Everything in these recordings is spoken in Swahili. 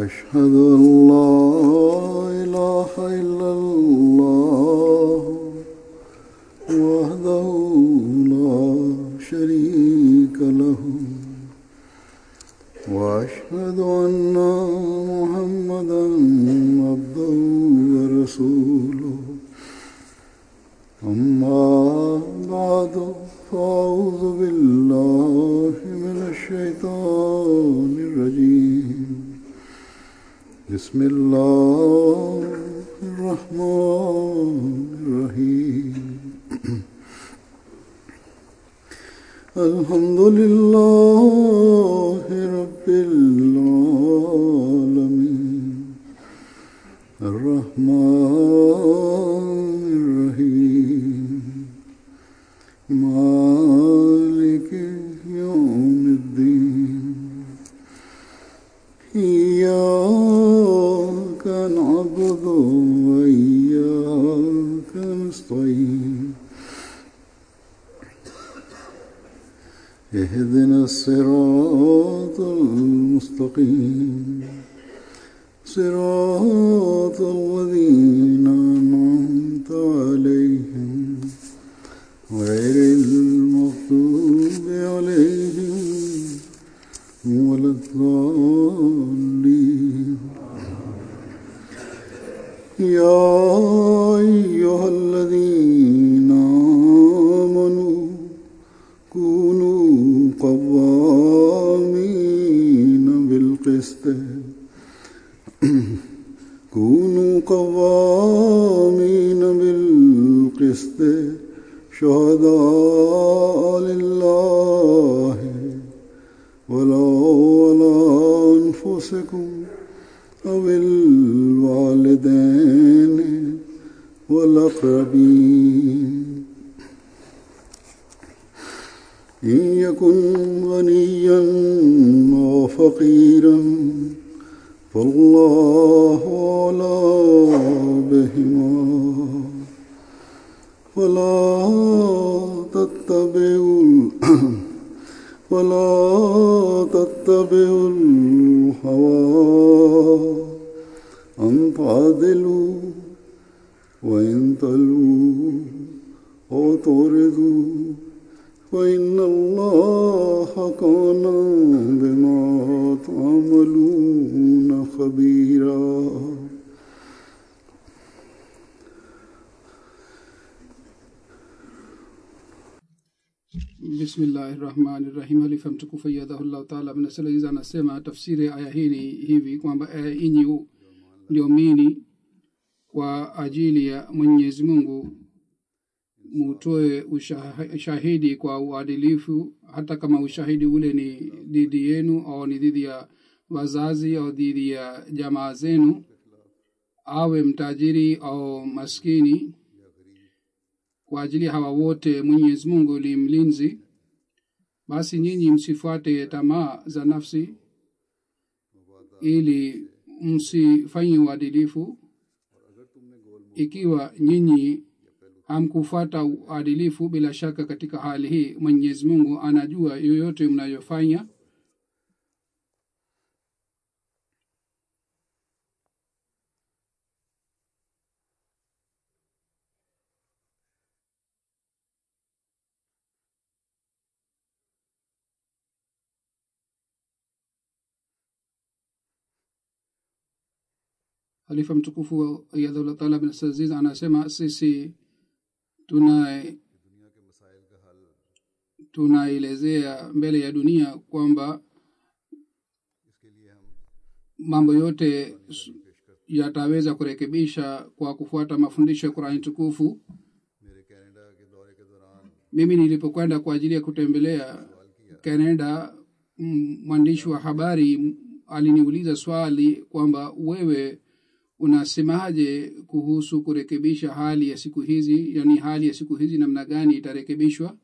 أشهد أن لا إله إلا الله وحده لا شريك له وأشهد أن محمدا عبده ورسوله أما بعد فأعوذ بالله من الشيطان الرجيم بسم الله الرحمن الرحيم الحمد لله رب العالمين الرحمن الرحيم مالك يوم الدين إياك نعبد وإياك نستعين اهدنا الصراط المستقيم صراط الذين أنعمت عليهم غير المغضوب عليهم ولا الضالين يا أيها الذين آمنوا كونوا قوامين بالقسط كونوا قوامين بالقسط شهداء لله ولو على أنفسكم أو الوالدين والأقربين إن يكن غنيا أو فقيرا فالله أولى بهما ولا تتبعوا ولا تتبعوا الهوى أن تعدلوا وإن تلووا أو تعرضوا فإن الله كان بما تعملون خبيرا bismillahi rahmani rahim halifa mtukufu yadhahullahu taala mnasalaiza anasema tafsiri ya aya hii ni hivi kwamba aya inyi mliomini kwa ajili ya mwenyezi mungu mutoe ushahidi kwa uadilifu hata kama ushahidi ule ni dhidi yenu au ni dhidi ya wazazi au dhidi ya jamaa zenu awe mtajiri au maskini kwa ajili ya hawa wote mwenyezi mungu ni mlinzi basi nyinyi msifuate tamaa za nafsi ili msifanye uadilifu ikiwa nyinyi hamkufuata uadilifu bila shaka katika hali hii mwenyezi mungu anajua yoyote mnayofanya halifa mtukufu ayadhullah taala bin saziz anasema sisi tuna tunaelezea mbele ya dunia kwamba mambo yote yataweza kurekebisha kwa kufuata mafundisho ya qurani tukufu mimi nilipokwenda kwa ajili ya kutembelea canada mwandishi wa habari aliniuliza swali kwamba wewe unasemaje kuhusu kurekebisha hali ya siku hizi yaani hali ya siku hizi namna gani itarekebishwa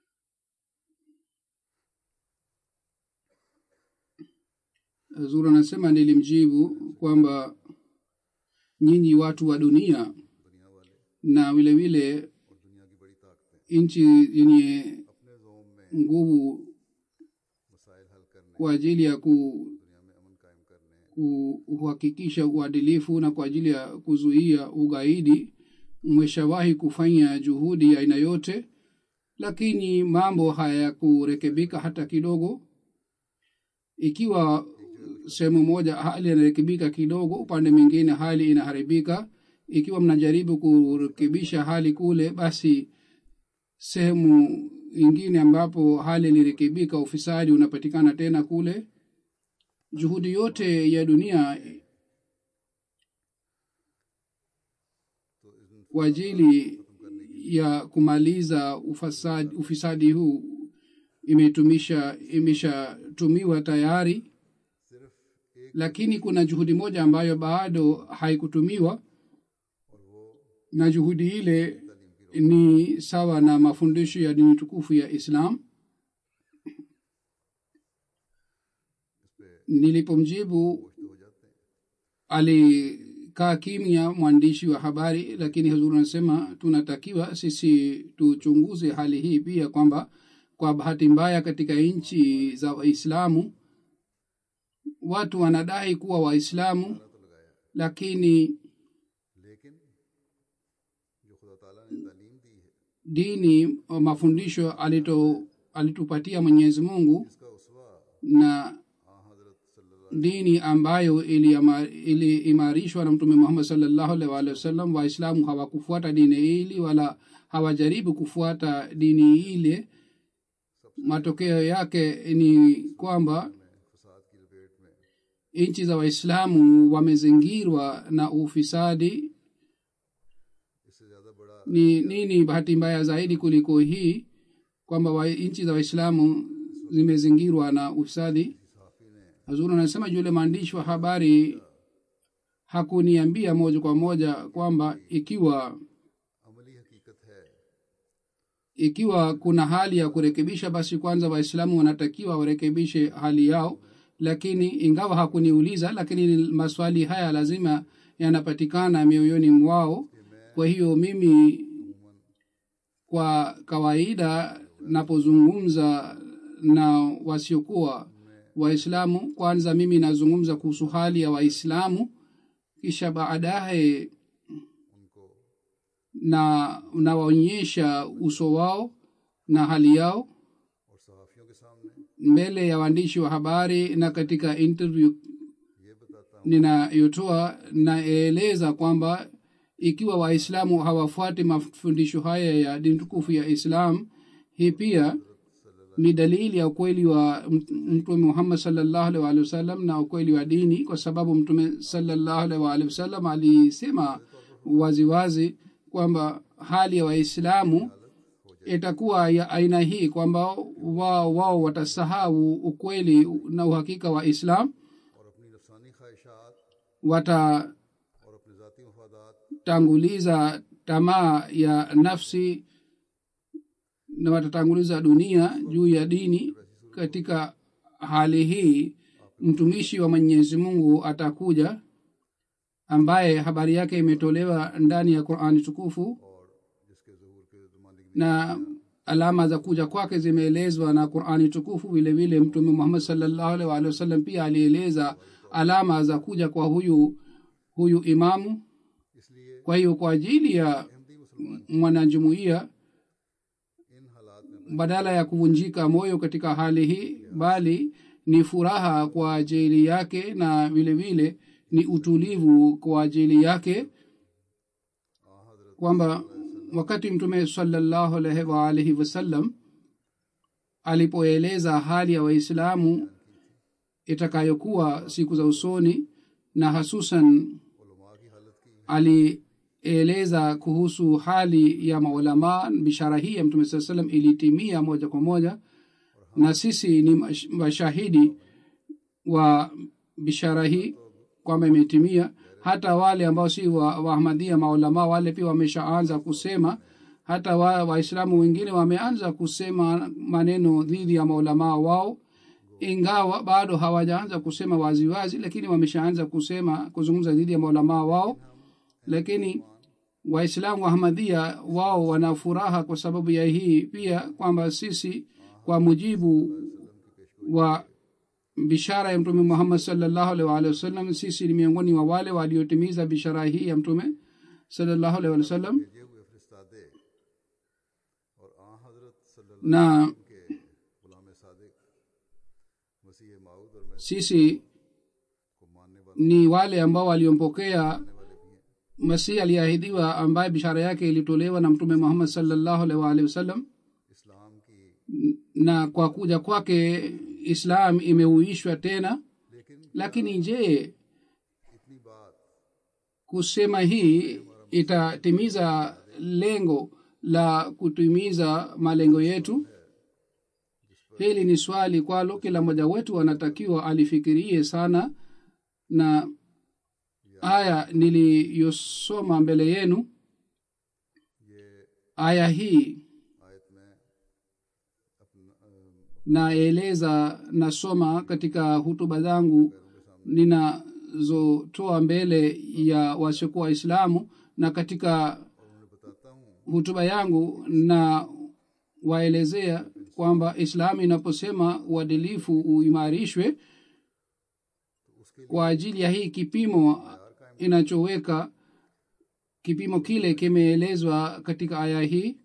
zura anasema nilimjibu kwamba nyinyi watu wa dunia na vile vile nchi yenye nguvu kwa ajili ya ku, kuhakikisha uadilifu na kwa ajili ya kuzuia ugaidi mmeshawahi kufanya juhudi ya aina yote lakini mambo hayakurekebika hata kidogo ikiwa sehemu moja hali inarekebika kidogo upande mwingine hali inaharibika ikiwa mnajaribu kurekebisha hali kule basi sehemu ingine ambapo hali ilirekebika ufisadi unapatikana tena kule juhudi yote ya dunia kwa ajili ya kumaliza ufasadi, ufisadi huu imetumisha imeshatumiwa tayari lakini kuna juhudi moja ambayo bado haikutumiwa na juhudi ile ni sawa na mafundisho ya dini tukufu ya islam nilipomjibu alikaa kimya mwandishi wa habari lakini hazuru anasema tunatakiwa sisi tuchunguze hali hii pia kwamba kwa bahati mbaya katika nchi za waislamu watu wanadai kuwa waislamu lakini dini mafundisho alito alitupatia mwenyezi mungu na dini ambayo iliimarishwa ili na mtume muhammad salllahu alih waalihi wasallam waislamu hawakufuata dini hili wala hawajaribu kufuata dini ile matokeo yake ni kwamba nchi za waislamu wamezingirwa na ufisadi ni nini bahati mbaya zaidi kuliko hii kwamba wa, nchi za waislamu zimezingirwa na ufisadi hazuru anasema yule maandishi wa habari hakuniambia moja kwa moja kwamba ikiwa ikiwa kuna hali ya kurekebisha basi kwanza waislamu wanatakiwa warekebishe hali yao lakini ingawa hakuniuliza lakini maswali haya lazima yanapatikana mioyoni mwao kwa hiyo mimi kwa kawaida napozungumza na wasiokuwa waislamu kwanza mimi nazungumza kuhusu hali ya waislamu kisha baadaye na nawaonyesha uso wao na hali yao mbele ya waandishi wa habari na katika interview ninayotoa naeleza kwamba ikiwa waislamu hawafuati mafundisho haya ya dini tukufu ya islam hii pia ni dalili ya ukweli wa mtume muhammad salllahu alih waalihi wasallam na ukweli wa dini kwa sababu mtume salllahu alih waalihi wasallam alisema waziwazi kwamba hali ya waislamu itakuwa ya aina hii kwamba wao wao watasahau ukweli na uhakika wa islam watatanguliza tamaa ya nafsi na watatanguliza dunia juu ya dini katika hali hii mtumishi wa mwenyezi mungu atakuja ambaye habari yake imetolewa ndani ya qurani tukufu na alama za kuja kwake zimeelezwa na qurani tukufu vile vile mtume muhammad salllahu alih waalihi wasallam pia alieleza alama za kuja kwa huyu huyu imamu kwa hiyo kwa ajili ya mwanajumuiya badala ya kuvunjika moyo katika hali hii bali ni furaha kwa ajili yake na vile vile ni utulivu kwa ajili yake kwamba wakati mtume salallahu alaihi waalihi wasallam alipoeleza hali ya waislamu itakayokuwa siku za usoni na hasusan alieleza kuhusu hali ya maulamaa bishara hii ya mtume saa salam ilitimia moja kwa moja na sisi ni mashahidi wa bishara hii kwamba imetimia hata wale ambao si waahmadia wa maulamaa wale pia wameshaanza kusema hata waislamu wa wengine wameanza kusema maneno dhidi ya maulamaa wao ingawa bado hawajaanza kusema waziwazi wazi, lakini wameshaanza kusema kuzungumza dhidi ya maulamaa wao lakini waislamu wa ahmadhia wao wana furaha kwa sababu ya hii pia kwamba sisi kwa mujibu wa bishara ya mtume muhammad salllahu alaihi waalihi wasallam sisi ni miongoni mwa wale waliotimiza bishara hii ya mtume salllahu alaihi waalihi wasallam भेजे हुए फरिस्तादे और आ हजरत सल्लल्लाहु na के गुलाम सादिक मसीह माऊद और मैं sisi को मानने वाले ni wale ambao waliompokea वाले भी हैं masihi aliyeahidiwa ambaye bishara yake ilitolewa na mtume muhammad salllahu alaihi waalihi wasallam इस्लाम की na kwa kuja kwake islam imeuishwa tena लेकिन lakini je इतनी बात kusema hii itatimiza lengo la kutimiza malengo yetu hili ni swali kwalo kila mmoja wetu anatakiwa alifikirie sana na aya niliyosoma mbele yenu ये aya hii आयत में अपना अम, naeleza nasoma katika hutuba zangu ninazotoa mbele ya wasiokuwa waislamu na katika उन्हें बताता हूँ hutuba yangu na waelezea kwamba islamu inaposema uadilifu uimarishwe kwa ajili ya hii kipimo inachoweka kipimo kile kimeelezwa katika aya hii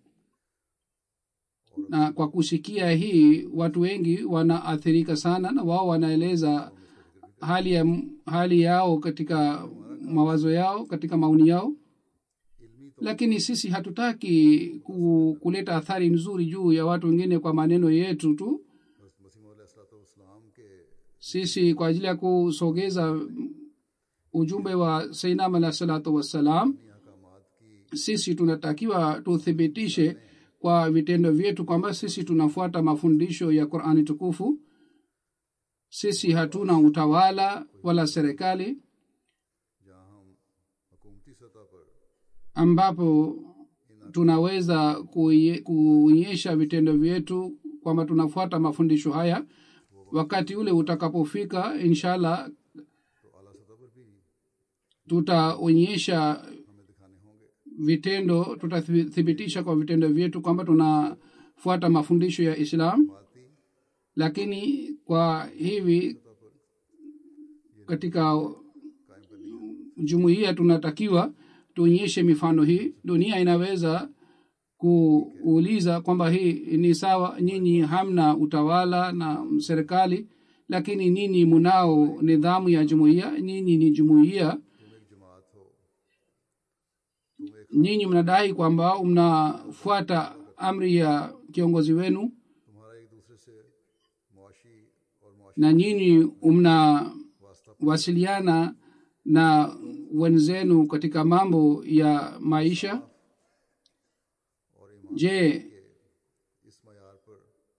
na kwa kusikia hii watu wengi wanaathirika sana na wao wanaeleza hali ya hali yao katika mawazo yao katika maoni yao lakini sisi hatutaki ku, kuleta athari nzuri juu ya watu wengine kwa maneno yetu tu मसीम इस्लाम के sisi kwa ajili ya kusogeza ujumbe wa sainam alah salatu wassalam अहकामात की sisi tunatakiwa tuthibitishe kwa vitendo vyetu kwamba sisi tunafuata mafundisho ya qurani tukufu sisi hatuna utawala wala serikali जहाँ हम हुकूमती सतह पर ambapo tunaweza kuye- kuonyesha vitendo vyetu kwamba tunafuata mafundisho haya wakati ule utakapofika inshallah तो आला सतह पर भी tutaonyesha हमें दिखाने होंगे vitendo tutathibitisha kwa vitendo vyetu kwamba tunafuata mafundisho ya islam बाती lakini kwa hivi katika कायम करनी है jumuiya tunatakiwa tuonyeshe mifano hii dunia inaweza kuuliza kwamba hii ni sawa nyinyi hamna utawala na serikali lakini nyinyi munao nidhamu ya jumuiya nyinyi ni jumuiya तुम एक जमात हो तुम एक nyinyi mnadai kwamba mnafuata amri ya kiongozi wenu तुम्हारा एक दूसरे से मुआशी और मुआशी na nyinyi mnawasiliana na wenzenu katika mambo ya maisha और ईमान je के इस मैार पर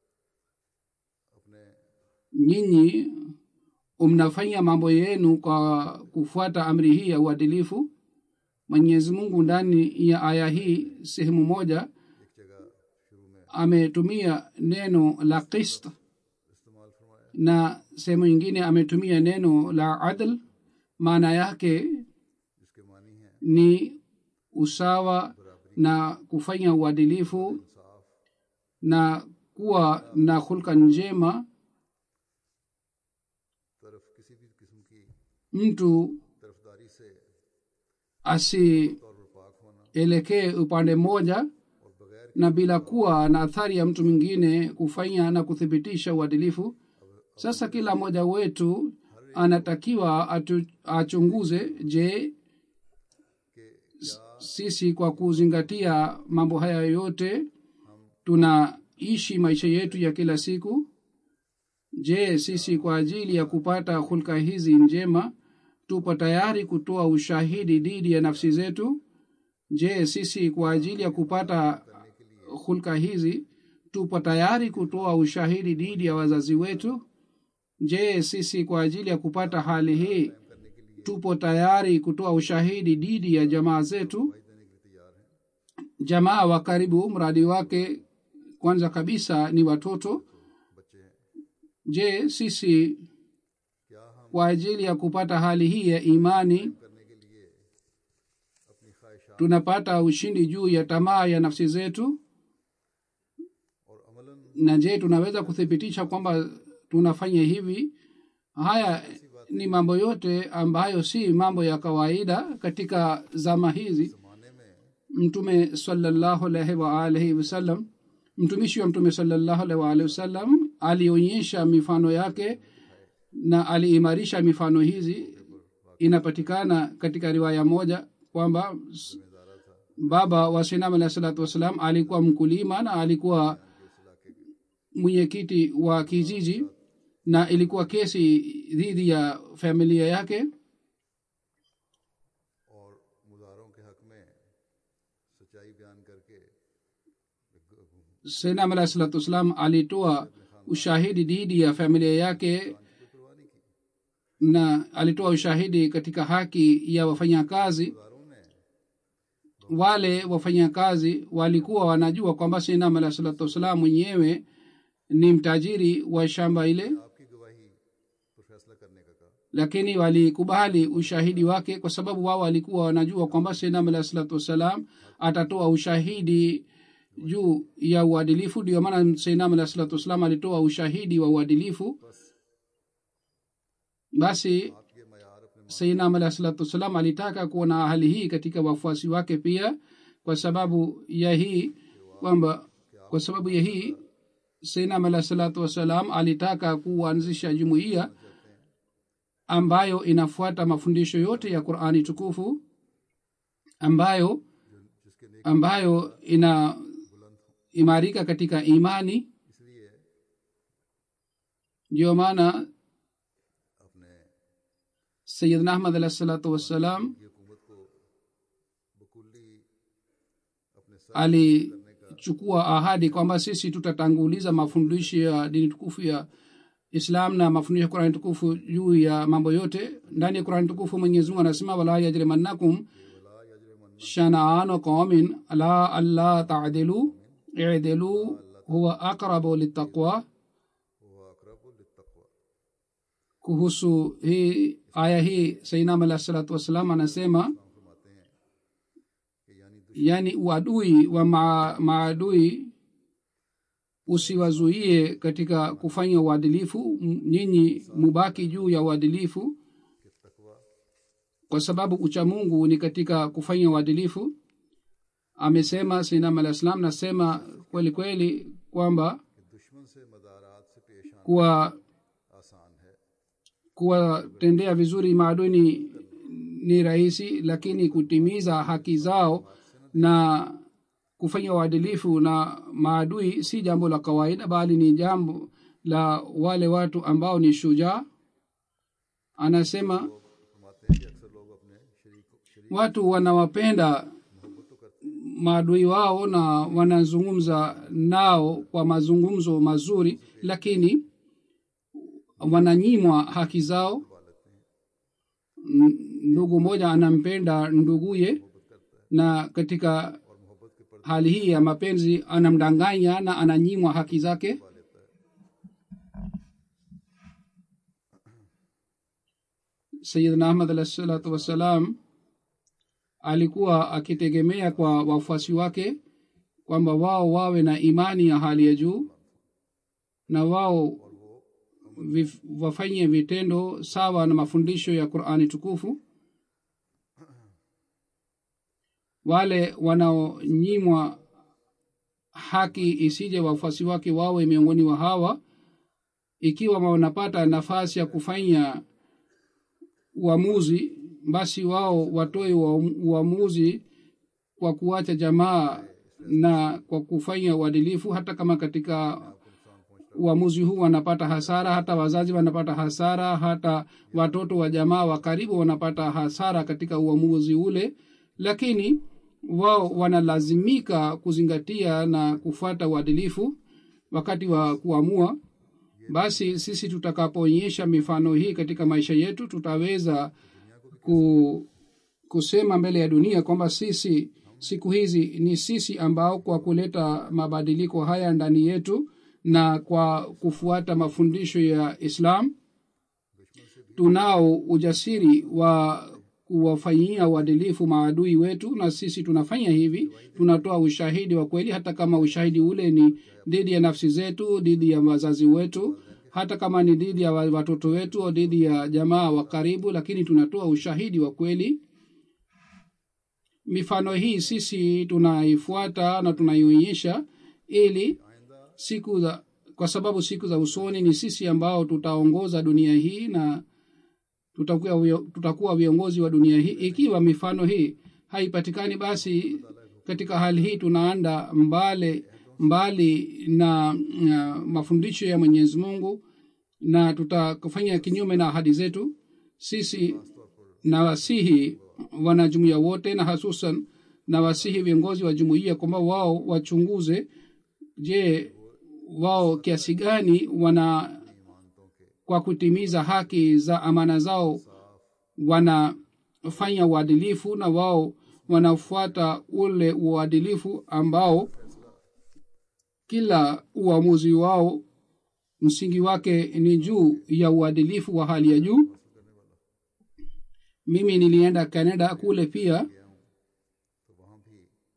अपने nyinyi mnafanya mambo yenu kwa kufuata amri hii ya uadilifu mwenyezi mungu ndani ya aya hii sehemu moja एक जगह शुरू में ametumia neno la qist इस्तेमाल फरमाया na sehemu nyingine ametumia neno la adl maana yake जिसके मानी है ni usawa na kufanya uadilifu इंसाफ na kuwa na hulka njema तरफ किसी भी किस्म की mtu तरफदारी से asielekee तौर पर पाक होना upande mmoja और बगैर na bila kuwa na athari ya mtu mwingine kufanya na kuthibitisha uadilifu sasa kila mmoja wetu anatakiwa atu, achunguze je के s- sisi kwa kuzingatia mambo haya yote tunaishi maisha yetu ya kila siku je sisi kwa ajili ya kupata hulka hizi njema tupo tayari kutoa ushahidi dhidi ya nafsi zetu je sisi kwa ajili ya kupata hulka hizi tupo tayari kutoa ushahidi dhidi ya wazazi wetu je sisi kwa ajili ya kupata hali hii tupo tayari kutoa ushahidi dhidi ya jamaa zetu jamaa wa karibu mradi wake kwanza kabisa ni watoto बच्चे हैं je sisi क्या हम kwa ajili ya kupata hali hii ya imani करने के लिए अपनी ख्वाहिशात tunapata ushindi juu ya tamaa ya nafsi zetu और Amlan na je tunaweza kuthibitisha kwamba tunafanya hivi haya ni mambo yote ambayo si mambo ya kawaida katika zama hizi जमाने में mtume salallahu alaihi waalihi wasallam mtumishi wa mtume salallahu alaihi waalihi wasallam alionyesha mifano yake na aliimarisha mifano hizi inapatikana katika riwaya moja kwamba s- baba wa sinam alahi salatu wassalam alikuwa mkulima na alikuwa mwenyekiti wa kijiji na ilikuwa kesi dhidi ya familia yake और मुजारों के हक में सच्चाई बयान करके sainam alahi salatu wassalam alitoa ushahidi dhidi ya familia yake na alitoa ushahidi katika haki ya wafanyakazi wale wafanyakazi walikuwa wanajua kwamba sinam alahi salatu wassalam mwenyewe ni mtajiri wa shamba ile आपकी गवाही पर फैसला करने का कहा lakini walikubali ushahidi wake kwa sababu wao walikuwa wanajua kwamba sinam alahi salatu wassalam atatoa ushahidi juu ya uadilifu ndio maana sinam alahi salatu wassalam alitoa ushahidi wa uadilifu basi आप ये मैार अपने sainam alahi salatu wassalam alitaka kuona hali hii katika wafuasi wake pia kwa sababu ya hii kwamba kwa sababu ya hii sainam alahi salatu wassalam alitaka kuanzisha jumuiya ambayo inafuata mafundisho yote ya qurani tukufu ambayo ambayo ina imarika katika imani इसलिए ndio maana अपने sayidna ahmad alahi salatu wassalam की हुकूमत को बकुल्ली अपने सर alichukua ahadi kwamba sisi tutatanguliza mafundisho ya dini tukufu ya islam na mafundisho ya qurani tukufu juu ya mambo yote ndani ya qurani tukufu mwenyezi mungu anasema wala yajrimannakum shanaanu qaumin ala alla tadilu idilu huwa aqrabu litaqwa वो अकरब लित्तक़वा kuhusu hii aya hii sainam alah salatu wassalam anasema फरमाते हैं कि यानी yaani uadui wa maa- maadui usiwazuie katika kufanya uadilifu M- nyinyi mubaki juu ya uadilifu तकवा kwa sababu uchamungu ni katika kufanya uadilifu amesema sinam alah salam nasema kweli kweli kwamba कि दुश्मन से मदारात से पेश आना kuwa आसान है kuwatendea vizuri maadui ni, ni rahisi lakini kutimiza haki zao na kufanya uadilifu na maadui si jambo la kawaida bali ni jambo la wale watu ambao ni shujaa anasema फरमाते हैं कि अक्सर लोग अपने शरीक शरीक watu wanawapenda maadui wao na wanazungumza nao kwa mazungumzo mazuri lakini wananyimwa haki zao N- ndugu mmoja anampenda nduguye na katika hali hii ya mapenzi anamdanganya na ananyimwa haki zake sayidna ahmad alah salatu wassalam alikuwa akitegemea kwa wafuasi wake kwamba wao wawe na imani ya hali ya juu na wao vif, wafanye vitendo sawa na mafundisho ya qurani tukufu wale wanaonyimwa haki isije wafuasi wake wawe miongoni wa hawa ikiwa wanapata nafasi ya kufanya uamuzi basi wao watoe ua- uamuzi kwa kuacha jamaa na kwa kufanya uadilifu hata kama katika uamuzi huu wanapata hasara hata wazazi wanapata hasara hata watoto wa jamaa wa karibu wanapata hasara katika uamuzi ule lakini wao wanalazimika kuzingatia na kufuata uadilifu wakati wa kuamua basi sisi tutakapoonyesha mifano hii katika maisha yetu tutaweza ku, kusema mbele ya dunia kwamba sisi siku hizi ni sisi ambao kwa kuleta mabadiliko haya ndani yetu na kwa kufuata mafundisho ya islam tunao ujasiri wa kuwafanyia uadilifu maadui wetu na sisi tunafanya hivi tunatoa ushahidi wa kweli hata kama ushahidi ule ni dhidi ya nafsi zetu dhidi ya wazazi wetu hata kama ni dhidi ya wa- watoto wetu au dhidi ya jamaa wa karibu lakini tunatoa ushahidi wa kweli mifano hii sisi tunaifuata na tunaionyesha ili siku za kwa sababu siku za usoni ni sisi ambao tutaongoza dunia hii na tutakuwa, vio- tutakuwa viongozi wa dunia hii ikiwa mifano hii haipatikani basi katika hali hii tunaanda mbali mbali na uh, mafundisho ya mwenyezi mungu na tutafanya kinyume na ahadi zetu sisi na wasihi wanajumuia wote na hasusan na wasihi viongozi wa jumuiya kwamba wao wachunguze je wao kiasi gani wana kwa kutimiza haki za amana zao wanafanya uadilifu na wao wanafuata ule uadilifu ambao kila uamuzi wao msingi wake ni juu ya uadilifu wa hali ya juu mimi nilienda canada kule pia तो वहाँ भी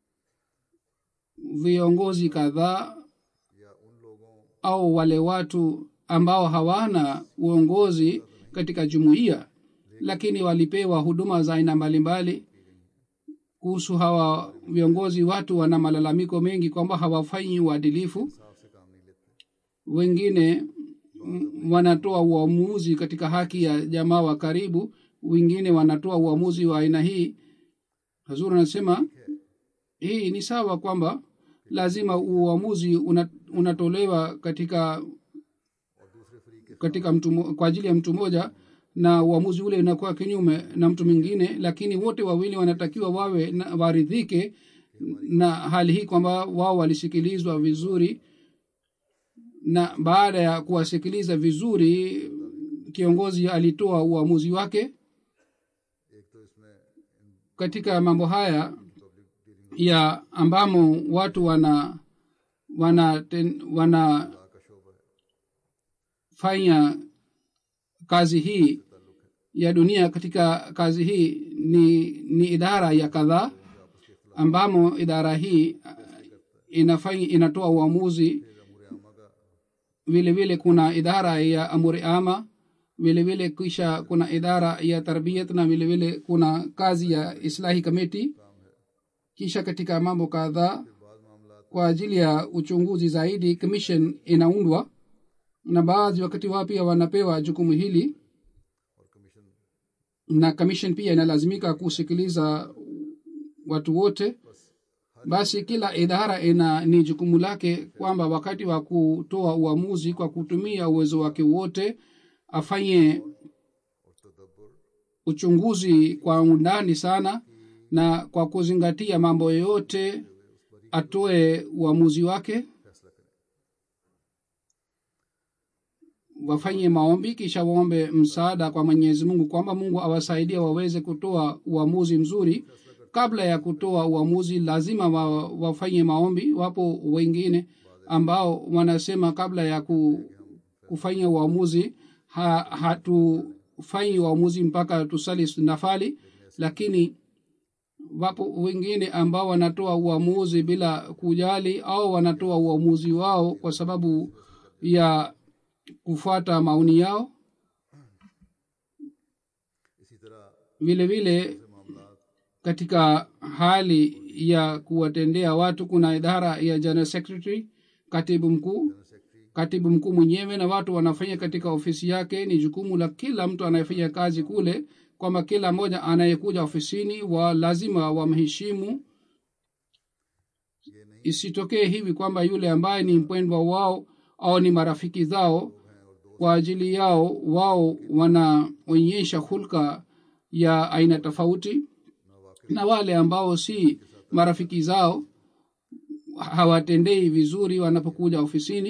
viongozi kadhaa या उन लोगों au wale watu ambao hawana uongozi katika jumuiya lakini walipewa huduma za aina mbalimbali kuhusu hawa viongozi watu wana malalamiko mengi kwamba hawafanyi uadilifu साफ से काम नहीं लेते wengine mm, wanatoa uamuzi katika haki ya jamaa wa karibu wengine wanatoa uamuzi wa aina hii hazur anasema hii ni sawa kwamba lazima uamuzi una, unatolewa katika और दूसरे फरीक के katika mtu mo- kwa ajili ya mtu mmoja na uamuzi ule unakuwa kinyume na mtu mwingine lakini wote wawili wanatakiwa wawe na, waridhike na hali hii kwamba wao walisikilizwa vizuri na baada ya kuwasikiliza vizuri kiongozi alitoa uamuzi wake एक तो इसमें इन katika mambo haya public dealing ya ambamo watu wana wana ten, wana का शोबा है fanya kazi hii ya dunia katika kazi hii ni ni idara ya kadhaa ambamo idara hii uh, inafanya inatoa uamuzi अमूर आमा का vile vile kuna idara ya amuri ama vile vile kisha kuna idara ya tarbiyat na vile vile kuna kazi ya islahi kamiti kisha katika mambo kadhaa बाद मामला kwa ajili ya uchunguzi zaidi commission inaundwa na baadhi wakati wao pia wanapewa jukumu hili और commission na commission pia inalazimika kusikiliza watu wote basi kila idara ina ni jukumu lake kwamba wakati wa kutoa uamuzi kwa kutumia uwezo wake wote afanye और तदब्बर uchunguzi kwa undani sana na kwa kuzingatia mambo yote atoe uamuzi wake फैसला करें wafanye maombi kisha waombe msaada kwa mwenyezi mungu kwamba mungu awasaidie waweze kutoa uamuzi mzuri kabla ya kutoa uamuzi lazima wa, wafanye maombi wapo wengine ambao wanasema kabla ya ku, kufanya uamuzi ha, hatufanyi uamuzi mpaka tusali nafali lakini wapo wengine ambao wanatoa uamuzi bila kujali au wanatoa uamuzi wao kwa sababu ya kufuata maoni yao इसी तरह vile vile मामला katika hali ya kuwatendea watu kuna idara ya general secretary katibu mkuu secretary katibu mkuu mwenyewe na watu wanafanya katika ofisi yake ni jukumu la kila mtu anayefanya kazi kule kwamba kila mmoja anayekuja ofisini wa lazima wamheshimu ये नहीं isitokee hivi kwamba yule ambaye ni mpendwa wao au ni marafiki zao kwa ajili yao wao wanaonyesha hulka ya aina tofauti na wale ambao si marafiki zao hawatendei vizuri wanapokuja ofisini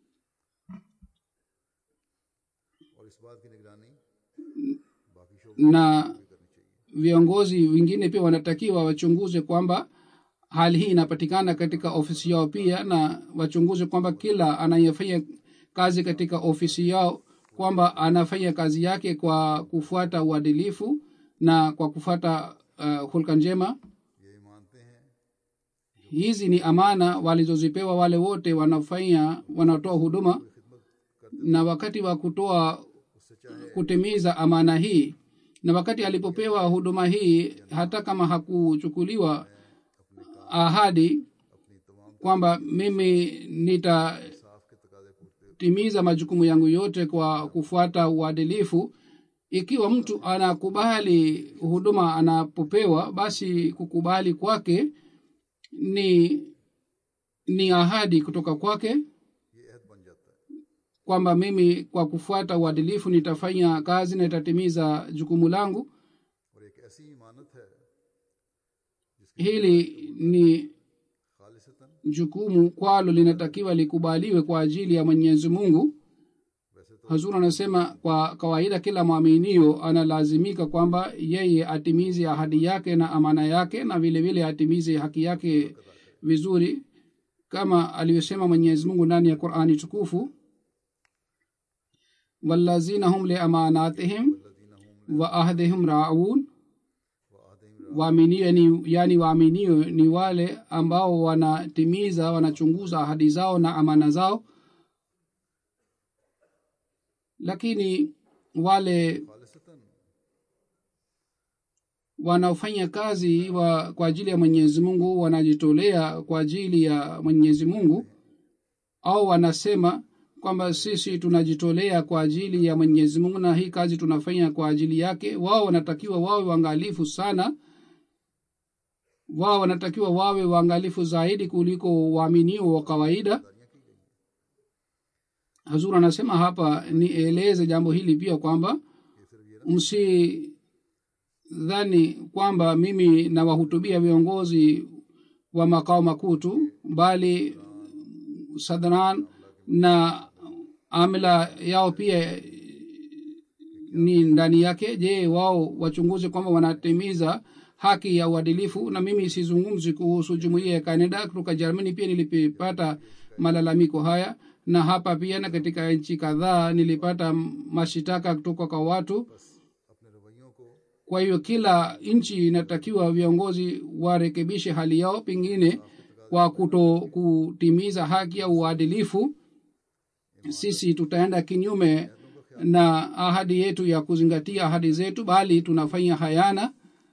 और इस बात की निगरानी बाकी शोबों na करनी चाहिए viongozi wengine pia wanatakiwa wachunguze kwamba hali hii inapatikana katika ofisi yao pia na wachunguze kwamba kila anayefanya kazi katika ofisi yao kwamba anafanya kazi yake kwa kufuata uadilifu na kwa kufuata uh, hulka njema ये मानते हैं hizi ni amana walizozipewa wale wote wanafanya wanatoa huduma na wakati wa kutoa kutimiza amana hii na wakati alipopewa huduma hii hata kama hakuchukuliwa ahadi kwamba mimi nitatimiza majukumu yangu yote kwa kufuata uadilifu ikiwa mtu anakubali huduma anapopewa basi kukubali kwake ni ni ahadi kutoka kwake ये अहद बन जाता है kwamba mimi kwa kufuata uadilifu nitafanya kazi na itatimiza jukumu langu और एक ऐसी इमानत है hili ni खालिसतन jukumu kwalo linatakiwa likubaliwe kwa ajili ya mwenyezi mungu वैसे तो hazur anasema kwa kawaida kila mwaminio analazimika kwamba yeye atimize ahadi yake na amana yake na vile vile atimize haki yake vizuri kama alivyosema mwenyezi mungu ndani ya qurani tukufu walazina hum liamanatihim wa ahdihim raun waaminio ni yani waaminio ni wale ambao wanatimiza wanachunguza ahadi zao na amana zao lakini wale खालिसतन wanaofanya kazi wa, kwa ajili ya mwenyezi mungu wanajitolea kwa ajili ya mwenyezi mungu au wanasema kwamba sisi tunajitolea kwa ajili ya mwenyezi mungu na hii kazi tunafanya kwa ajili yake wao wanatakiwa wawe waangalifu sana wao wanatakiwa wawe waangalifu zaidi kuliko waaminio wa kawaida hazur anasema hapa nieleze jambo hili pia kwamba msidhani kwamba mimi nawahutubia viongozi wa makao makuu tu bali sadran na amila yao pia ni ndani yake je wao wachunguze kwamba wanatimiza haki ya uadilifu na mimi sizungumzi kuhusu jumuiya ya canada kutoka germany pia nilipata malalamiko haya na hapa pia na katika nchi kadhaa nilipata mashitaka kutoka kwa watu अपने रवैयों को kwa hiyo kila nchi inatakiwa viongozi warekebishe hali yao pengine kwa kuto kutimiza haki ya uadilifu sisi tutaenda kinyume na ahadi yetu ya kuzingatia ahadi zetu bali tunafanya hayana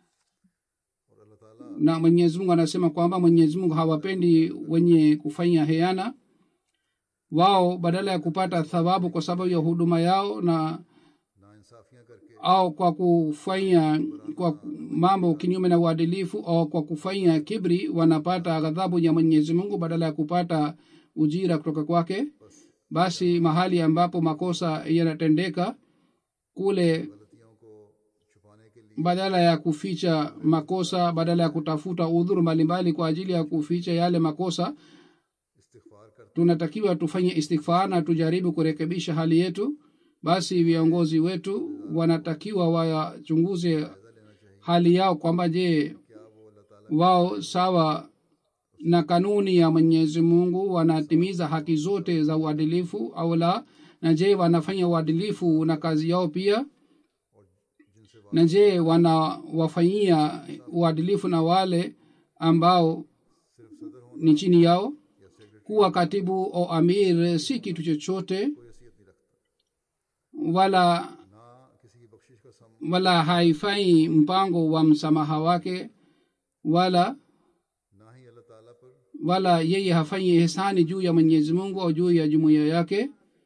और अल्लाह ताला na mwenyezi mungu anasema kwamba mwenyezi mungu hawapendi wenye kufanya heana wao badala ya kupata thawabu kwa sababu ya huduma yao na नाइंसाफियां करके au kwa kufanya kwa mambo kinyume na uadilifu au kwa kufanya kibri wanapata ghadhabu ya mwenyezi mungu badala ya kupata ujira kutoka kwake basi mahali ambapo makosa yanatendeka kule गलतियों को छुपाने के लिए badala ya kuficha makosa badala ya kutafuta udhuru mbalimbali kwa ajili ya kuficha yale makosa इस्तिगफार करते tunatakiwa tufanye istighfar na tujaribu kurekebisha hali yetu basi viongozi wetu wanatakiwa wachunguze hali yao kwamba je क्या वो अल्लाह ताला wao sawa na kanuni ya mwenyezi mungu wanatimiza haki zote za uadilifu au la na je wanafanya uadilifu na kazi yao pia जिनसे na je wanawafanyia uadilifu na wale ambao सिर्फ सदर होना ni chini yao या secretary kuwa katibu au amir si kitu chochote कोई हैसियत नहीं रखता wala ना किसी की बख्शिश का सम wala haifai mpango wa msamaha wake wala ना ही अल्लाह ताला पर wala yeye hafanyi ihsani juu ya mwenyezi mungu au juu ya jumuiya yake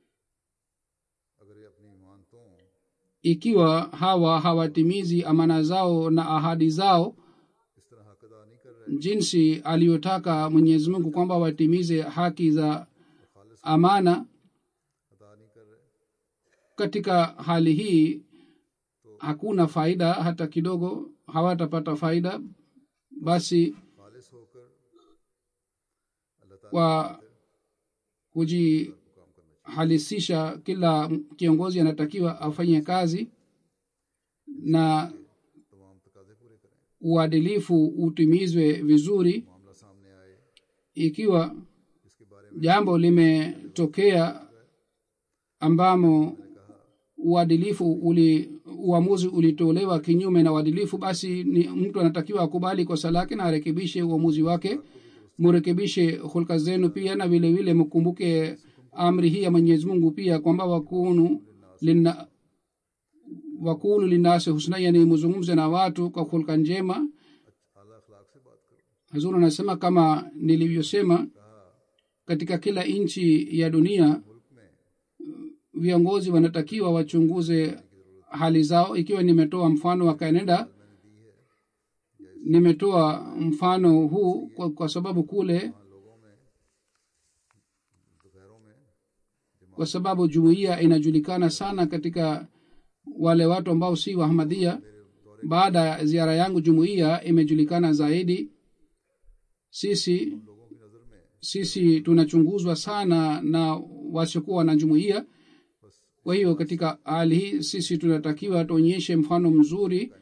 अगर ये अपनी मानतों ikiwa hawa hawatimizi amana zao na ahadi zao इस तरह हक अदा नहीं कर रहे jinsi aliyotaka mwenyezi mungu kwamba watimize haki za amana अदा नहीं कर रहे katika hali hii hakuna faida hata kidogo hawatapata faida basi खालिस होकर अल्लाह ताला kwa kujihalisisha kila kiongozi anatakiwa afanye kazi na तमाम तकाजे पूरे करें uadilifu utimizwe vizuri मामला सामने आए ikiwa इसके बारे में jambo limetokea ambamo uadilifu uli uamuzi ulitolewa kinyume na uadilifu basi ni mtu anatakiwa akubali kosa lake na arekebishe uamuzi wake murekebishe hulka zenu pia na vile vile mkumbuke amri hii ya mwenyezi mungu pia kwamba wakunu lina wakulu linasi husna yani muzungumze na watu kwa hulka njema आला अखलाक से बात करो hazur anasema kama nilivyosema katika kila nchi ya dunia मुल्क में viongozi wanatakiwa wachunguze hali zao ikiwa nimetoa mfano wa canada nimetoa mfano huu kwa, kwa sababu kule लोगों में दोपहरों में kwa sababu jumuiya inajulikana sana katika wale watu ambao si wahamadia baada ya ziara yangu jumuiya imejulikana zaidi sisi लोगों की नज़र में sisi tunachunguzwa sana na wasiokuwa na jumuiya kwa hiyo katika hali hii sisi tunatakiwa tuonyeshe mfano mzuri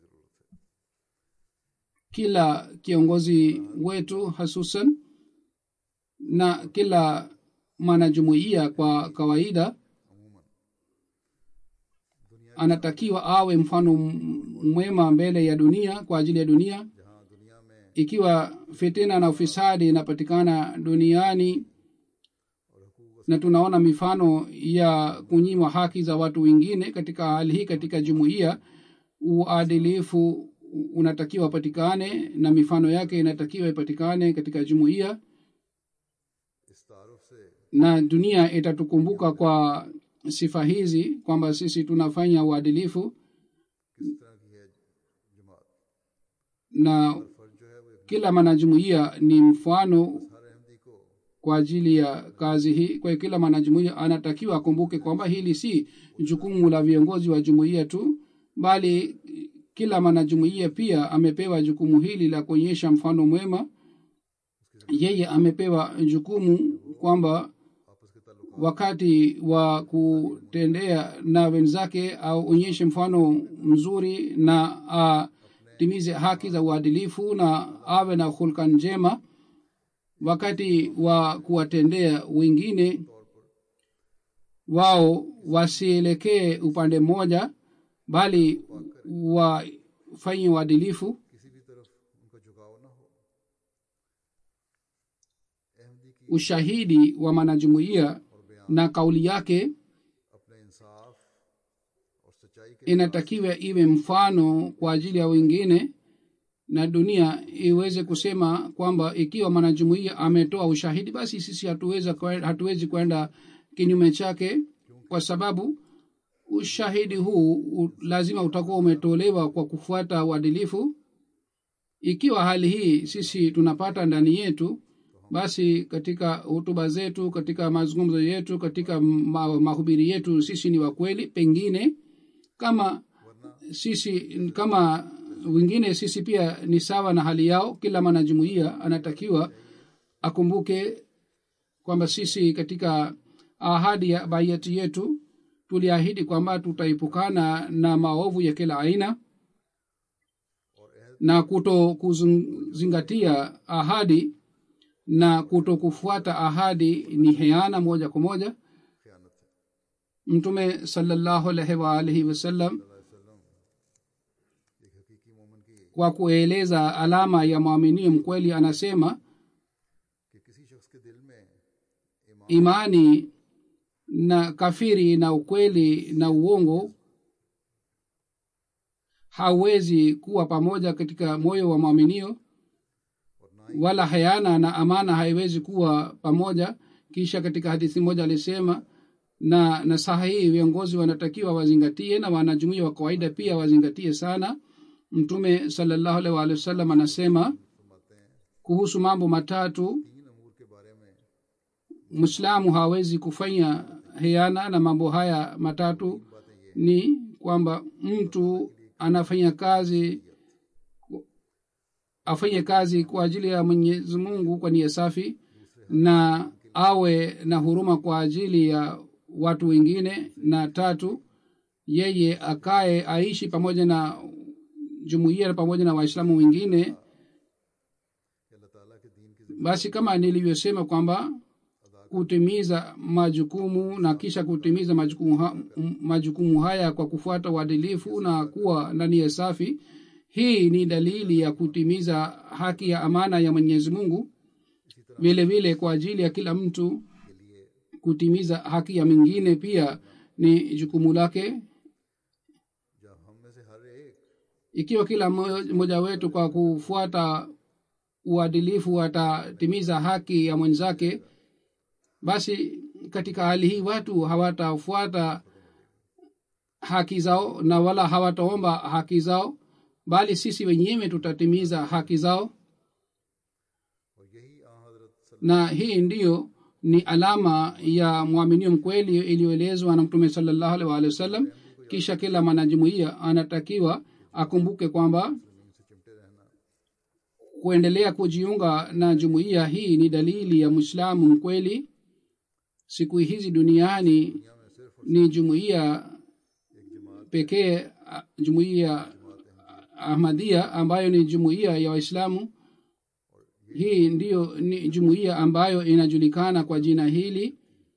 kila kiongozi wetu hasusan na kila mwanajumuiya kwa kawaida anatakiwa awe mfano m- mwema mbele ya dunia kwa ajili ya dunia जहाँ दुनिया में ikiwa fitina na ufisadi inapatikana duniani na tunaona mifano ya kunyimwa haki za watu wengine katika hali hii katika jumuiya uadilifu unatakiwa patikane na mifano yake inatakiwa ipatikane katika jumuiya इस तारुफ से na dunia itatukumbuka kwa sifa hizi kwamba sisi tunafanya uadilifu किस तरह की है जमात na फर्ज जो है वो एक kila mwanajumuiya ni mfano हर अहमदी को kwa ajili ya kazi hii kwa hiyo kila mwanajumuiya anatakiwa akumbuke kwamba hili si jukumu la viongozi wa jumuiya tu bali kila mwanajumuiya pia amepewa jukumu hili la kuonyesha mfano mwema yeye amepewa jukumu kwamba आपस के ताल्लुक wakati wa kutendea na wenzake aonyeshe mfano mzuri na atimize haki za uadilifu na awe na hulka njema wakati wa kuwatendea wengine wao wasielekee upande mmoja bali wafanye uadilifu किसी भी तरफ उनका झुकाव ना हो अहमदी की ushahidi wa mwanajumuiya na kauli yake अपने इंसाफ और सच्चाई के inatakiwa iwe mfano kwa ajili ya wengine na dunia iweze kusema kwamba ikiwa mwanajumuiya ametoa ushahidi basi sisi hatuweza kwe- hatuwezi kwenda kinyume chake kwa sababu ushahidi huu u, lazima utakuwa umetolewa kwa kufuata uadilifu ikiwa hali hii sisi tunapata ndani yetu basi katika hutuba zetu katika mazungumzo yetu katika ma, mahubiri yetu sisi ni wakweli pengine kama sisi kama wengine sisi pia ni sawa na hali yao kila mwanajumuiya anatakiwa akumbuke kwamba sisi katika ahadi ya baiati yetu tuliahidi kwamba tutaepukana na maovu ya kila aina na kuto kuzingatia ahadi na kuto kufuata ahadi ni heana moja kwa moja खयानत है mtume salallahu alaihi waalihi wasallam एक हकीकी मोमन की kwa kueleza alama ya mwaminio mkweli anasema कि किसी शख्स के दिल में ईमान imani na kafiri na ukweli na uongo hauwezi kuwa pamoja katika moyo wa mwaminio wala hayana na amana haiwezi kuwa pamoja kisha katika hadithi moja alisema na nasaha hii viongozi wanatakiwa wazingatie na wanajumuia wa kawaida pia wazingatie sana mtume salallahu alaihi waalihi wasallam anasema kuhusu mambo matatu तीन अमूर के बारे में mwislamu hawezi kufanya hiana na mambo haya matatu ni kwamba mtu anafanya kazi afanye kazi kwa ajili ya mwenyezi mungu kwa nia safi na awe na huruma kwa ajili ya watu wengine na tatu yeye akae aishi pamoja na jumuiya na pamoja na waislamu wengine कि अल्लाह ताला के दीन की basi kama nilivyosema kwamba kutimiza majukumu na kisha kutimiza majukumu, ha, m- majukumu haya kwa kufuata uadilifu na kuwa ndani ya safi hii ni dalili ya kutimiza haki ya amana ya mwenyezi mungu vile vile kwa ajili ya kila mtu के लिए kutimiza haki ya mwingine pia ni jukumu lake जब हम में से हर एक ikiwa kila mmo- mmoja wetu kwa kufuata uadilifu atatimiza haki ya mwenzake basi katika hali hii watu hawatafuata haki zao na wala hawataomba haki zao bali sisi wenyewe tutatimiza haki zao और यही आ हजरत सल- na hii ndiyo ni alama ya mwaminio mkweli iliyoelezwa na mtume salallahu alaihi waalihi wasallam kisha kila mwanajumuiya anatakiwa akumbuke kwamba से चिमटे रहना kuendelea kujiunga na jumuiya hii ni dalili ya mwislamu mkweli siku hizi duniani दुनिया में सिर्फ ni jumuiya एक जमात pekee a- jumuiya ahmadia ambayo ni jumuiya ya waislamu hii ndiyo ni jumuiya ambayo inajulikana kwa jina hili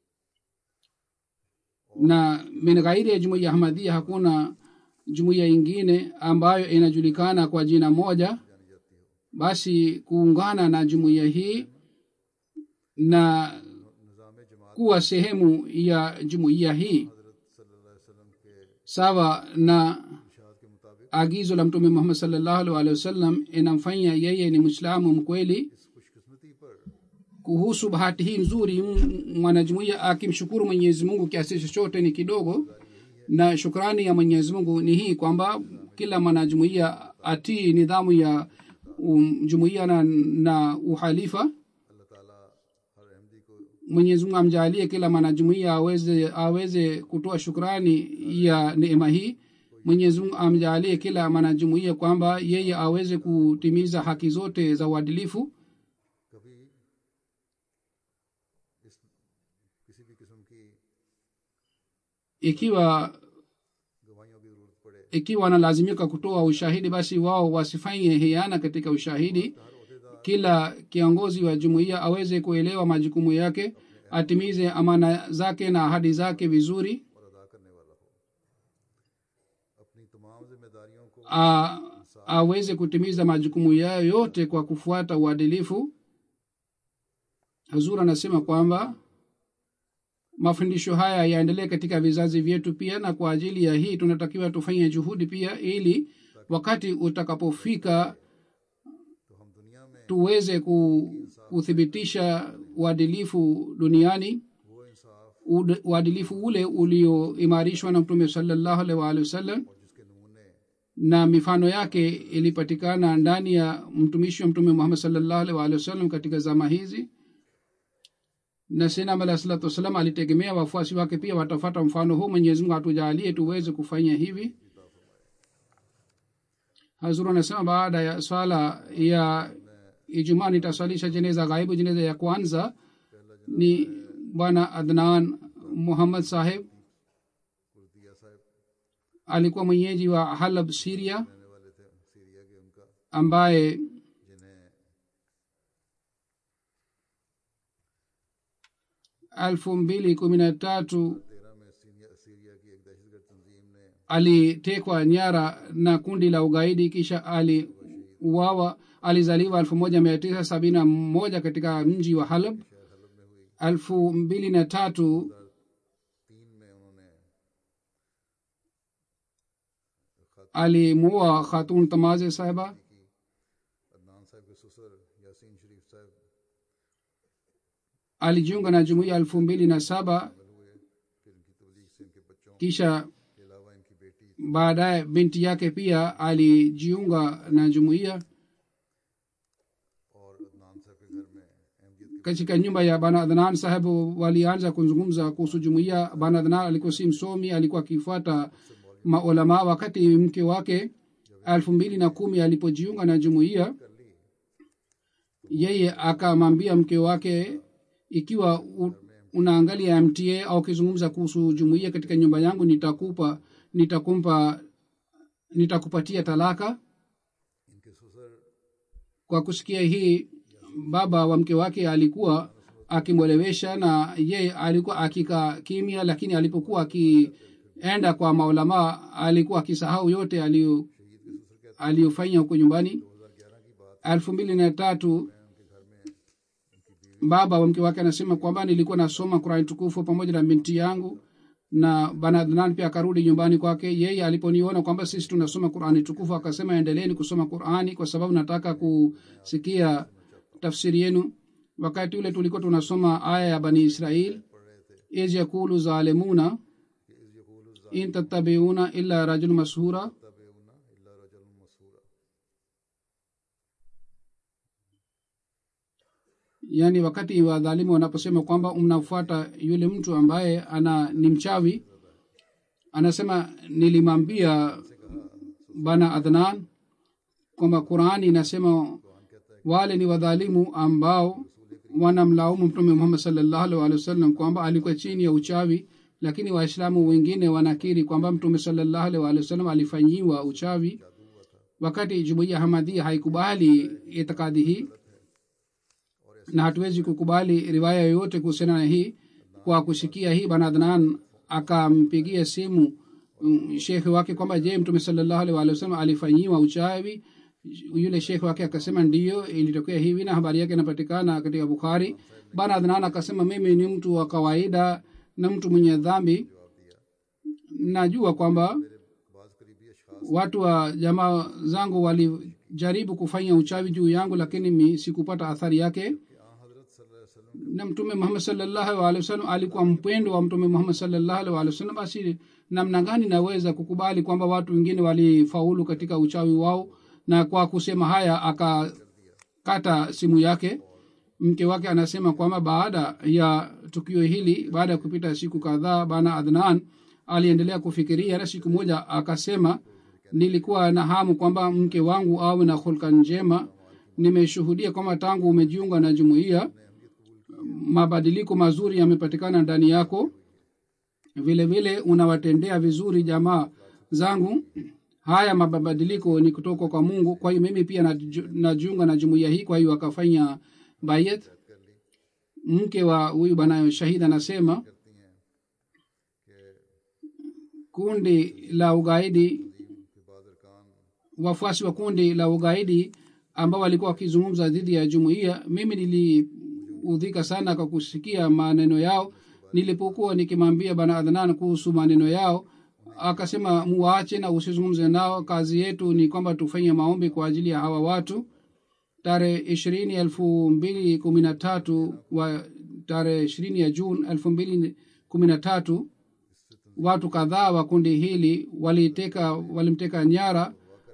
na min ghairi ya jumuiya ahmadia hakuna jumuiya ingine ambayo inajulikana kwa jina moja जानी जाती हो basi kuungana na jumuiya hii na निज़ाम जमात kuwa sehemu ya jumuiya hii हजरत सल्लल्लाहु अलैहि वसल्लम के sawa na इरशाद के मुताबिक agizo la mtume muhammad salllahu alaihi waalihi wasallam inamfanya yeye ni mwislamu mkweli इस खुशकिस्मती पर kuhusu bahati hii nzuri m- mwanajumuiya akimshukuru mwenyezi mungu kiasi chochote ni kidogo na shukrani ya mwenyezi mungu ni hii kwamba kila mwanajumuiya atii nidhamu ya um, jumuiya na, na uhalifa अल्लाह ताला हर अहमदी को mwenyezi mungu amjaalie kila mwanajumuiya aweze aweze kutoa shukrani ya neema hii mwenyezi mungu amjaalie kila mwanajumuiya kwamba yeye aweze kutimiza haki zote za uadilifu कभी इस किसी भी किस्म की ikiwa गवाहियों की जरूरत पड़े ikiwa wanalazimika kutoa ushahidi basi wao wasifanye hiana katika ushahidi हर अहदेदार kila kiongozi wa jumuiya aweze kuelewa majukumu yake atimize amana zake na ahadi zake vizuri और अदा करने वाला हो अपनी तमाम जिम्मेदारियों को a, aweze kutimiza majukumu yayo yote kwa kufuata uadilifu hazur anasema kwamba mafundisho haya yaendelee katika vizazi vyetu pia na kwa ajili ya hii tunatakiwa tufanye juhudi pia ili wakati utakapofika तो हम दुनिया में tuweze ku, kuthibitisha uadilifu duniani वो इंसाफ Ud- uadilifu ule ulioimarishwa na mtume salallahu alaihi waalihi wasallam और जिसके नमूने na mifano yake ilipatikana ndani ya mtumishi wa mtume muhammad salllahu alaihi waalihi wasallam katika zama hizi na sinam alahi salatu wassalam alitegemea wafuasi wake pia watafata mfano huu mwenyezi mungu atujaalie tuweze kufanya hivi hazuru anasema baada ya swala ya ijumaa nitaswalisha jeneza ghaibu jeneza ya kwanza ni bwana adnan muhammad saheb Kurdiya साहब alikuwa mwenyeji wa halab siria रहने वाले थे सीरिया के उनका ambaye जिन्हें elfu mbili kumi na tatu तेरह में Syria Syria की एक दहशतगर्द तंजीम ने alitekwa nyara na kundi la ugaidi kisha aliuawa alizaliwa elfu moja mia tisa sabini na moja katika mji wa halab elfu mbili na tatu तीन में उन्होंने alimuoa khatun tamaze sahiba की अदनान साहब के ससुर यासीन शरीफ साहब alijiunga na jumuiya elfu mbili na saba हुए फिर इनकी तबलीग से इनके बच्चों kisha के अलावा इनकी बेटी baadaye binti yake pia alijiunga na jumuiya और अदनान साहब के घर में अहमदियत के katika nyumba ya bana adnan sahebu walianza kuzungumza kuhusu jumuiya bana adnan alikuwa si msomi alikuwa akifuata maulama wakati mke wake elfu mbili na kumi alipojiunga na jumuiya कर ली yeye akamwambia mke wake ikiwa u, unaangalia mta au ukizungumza kuhusu jumuiya katika nyumba yangu nitakupa nitakumpa nitakupatia talaka इनके ससुर kwa kusikia hii baba wa mke wake alikuwa akimwelewesha na yeye alikuwa akikaa kimya lakini alipokuwa akienda kwa maulamaa alikuwa akisahau yote aliyo aliyofanya huko nyumbani elfu mbili na tatu baba wa mke wake anasema kwamba nilikuwa nasoma qurani tukufu pamoja na binti yangu na bana adnan pia akarudi nyumbani kwake yeye aliponiona kwamba sisi tunasoma qurani tukufu akasema endeleeni kusoma qurani kwa sababu nataka kusikia tafsiri yenu wakati ule tulikuwa tunasoma aya ya bani israil iz yakulu zalimuna in tattabiuna illa rajul mashura yaani wakati wadhalimu wanaposema kwamba mnafuata yule mtu ambaye ana ni mchawi anasema nilimwambia bana adnan kwamba qurani inasema wale ni wadhalimu ambao wanamlaumu mtume muhammad salllahu alih wa sallam kwamba alikuwa chini ya uchawi lakini waislamu wengine wanakiri kwamba mtume salllahu alih wa sallam alifanyiwa uchawi wakati jumuiya hamadhia haikubali itikadi hii na hatuwezi kukubali riwaya yoyote kuhusiana na hii kwa kusikia hii bana adnan akampigia simu um, shekhe wake kwamba je mtume salllahu alih walih wasallam alifanyiwa uchawi yule shekhe wake akasema ndiyo ilitokea hivi na habari yake inapatikana katika bukhari bana adnan akasema mimi ni mtu wa kawaida na mtu mwenye dhambi najua kwamba watu wa jamaa zangu walijaribu kufanya uchawi juu yangu lakini mi sikupata athari yake na mtume muhammad salllahu alehi wasallam alikuwa mpendo wa mtume muhammad salllahu alehi walih wasallam basi namna gani naweza kukubali kwamba watu wengine walifaulu katika uchawi wao na kwa kusema haya akakata simu yake mke wake anasema kwamba baada ya tukio hili baada ya kupita siku kadhaa bana adnan aliendelea kufikiria na siku moja akasema nilikuwa na hamu kwamba mke wangu awe na hulka njema nimeshuhudia kwamba tangu umejiunga na jumuiya mabadiliko mazuri yamepatikana ndani yako vile vile unawatendea vizuri jamaa zangu haya mabadiliko ni kutoka kwa mungu kwa hiyo mimi pia najiunga na jumuiya hii kwa hiyo akafanya bayet mke wa huyu bana shahid anasema kundi la ugaidi wafuasi wa kundi la ugaidi ambao walikuwa wakizungumza dhidi ya jumuiya mimi niliudhika sana kwa kusikia maneno yao nilipokuwa nikimwambia bana adhanan kuhusu maneno yao akasema muwaache na usizungumze nao kazi yetu ni kwamba tufanye maombi kwa ajili ya hawa watu tarehe ishirini elfu mbili kumi na tatu wa tarehe ishirini ya juni elfu mbili kumi na tatu watu kadhaa wa kundi hili waliteka walimteka nyara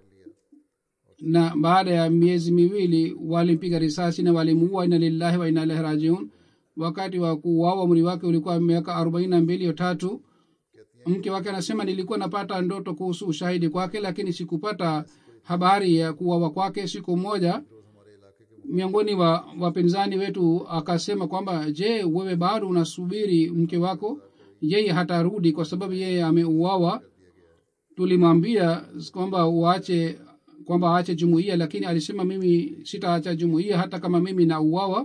na baada ya miezi miwili walimpiga risasi na walimuua ina lillahi wa ina ilahi rajiun wakati wa kuuawa umri wake ulikuwa miaka arobaini na mbili o tatu mke wake anasema nilikuwa napata ndoto kuhusu ushahidi kwake lakini sikupata habari ya kuuawa kwake siku moja miongoni wa wapinzani wetu akasema kwamba je wewe bado unasubiri mke wako yeye hatarudi kwa sababu yeye ameuawa tulimwambia kwamba uache kwamba aache jumuiya lakini alisema mimi sitaacha jumuiya hata kama mimi nauawa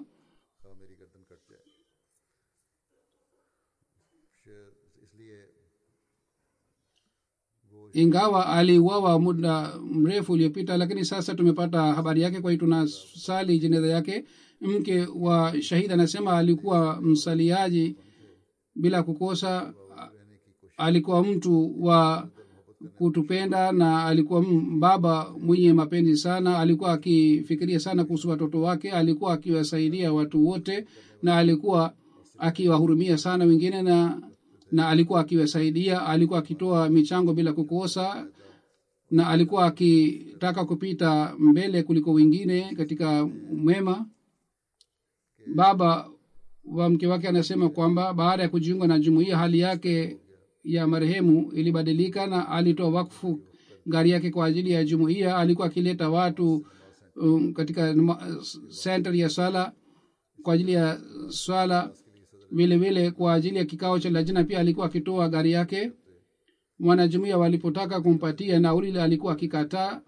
ingawa aliuawa muda mrefu uliopita lakini sasa tumepata habari yake kwa hiyo tunasali jeneza yake mke wa shahidi anasema alikuwa msaliaji bila kukosa alikuwa mtu wa kutupenda na alikuwa baba mwenye mapenzi sana alikuwa akifikiria sana kuhusu watoto wake alikuwa akiwasaidia watu wote na alikuwa akiwahurumia sana wengine na na alikuwa akiwasaidia alikuwa akitoa michango bila kukosa na alikuwa akitaka kupita mbele kuliko wengine katika mwema baba wa mke wake anasema kwamba baada ya kujiunga na jumuiya hali yake ya marehemu ilibadilika na alitoa wakfu gari yake kwa ajili ya jumuiya alikuwa akileta watu um, katika center ya swala kwa ajili ya swala vile vile kwa ajili ya kikao cha lajina pia alikuwa akitoa gari yake wanajumuia walipotaka kumpatia nauli alikuwa akikataa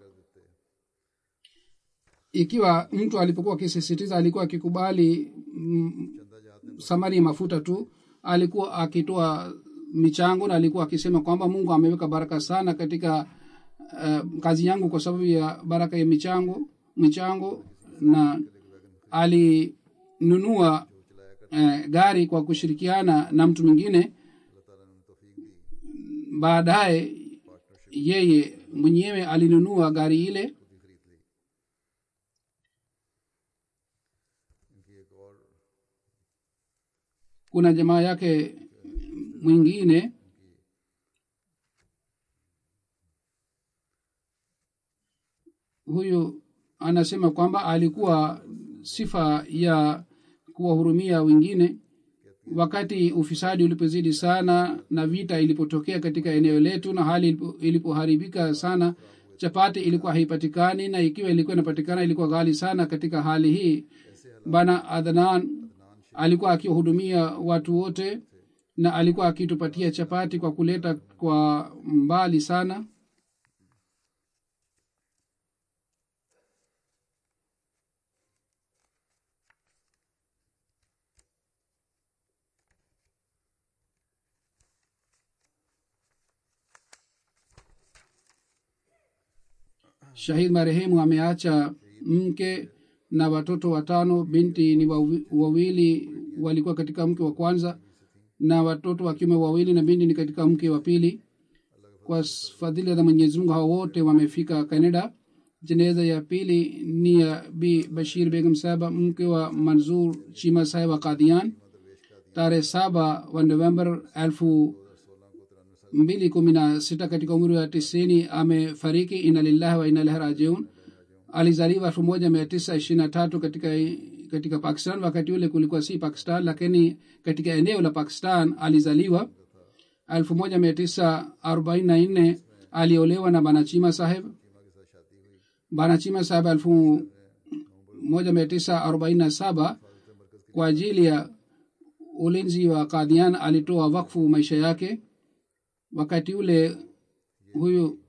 ikiwa mtu alipokuwa akisisitiza alikuwa akikubali mm, samari ya mafuta tu alikuwa akitoa michango na alikuwa akisema kwamba mungu ameweka baraka sana katika uh, kazi yangu kwa sababu ya baraka ya michango michango na alinunua eh, gari kwa kushirikiana na mtu mwingine अल्लाह ताला ने तौफीक दी baadaye yeye mwenyewe alinunua gari ile खुद ही खरीद ली इनकी एक और kuna jamaa yake mwingine huyu anasema kwamba alikuwa sifa ya kuwahurumia wengine wakati ufisadi ulipozidi sana na vita ilipotokea katika eneo letu na hali ilipo- ilipoharibika sana chapati ilikuwa haipatikani na ikiwa ilikuwa inapatikana ilikuwa ghali sana katika hali hii bana adhanan alikuwa akiwahudumia watu wote na alikuwa akitupatia chapati kwa kuleta kwa mbali sana shahid marehemu ameacha mke na watoto watano binti ni wawi- wawili walikuwa katika mke wa kwanza na watoto wa kiume wawili na binti ni katika mke wa pili kwa s- fadhili za mwenyezi mungu hao wote wamefika canada jeneza ya pili ni ya bi bashir begum sahaba mke wa manzur chima saheb wa kadian tarehe saba wa november elfu mbili kumi na sita katika umri wa tisini amefariki ina lillahi wa ina ilahi rajiun alizaliwa elfu moja mia tisa ishirini na tatu katika katika pakistan wakati ule kulikuwa si pakistan lakini katika eneo la pakistan alizaliwa elfu moja mia tisa arobaini na nne aliolewa na banachima saheb banachima saheb elfu moja mia tisa arobaini na saba kwa ajili ya ulinzi wa kadhian alitoa wakfu maisha yake wakati ule huyu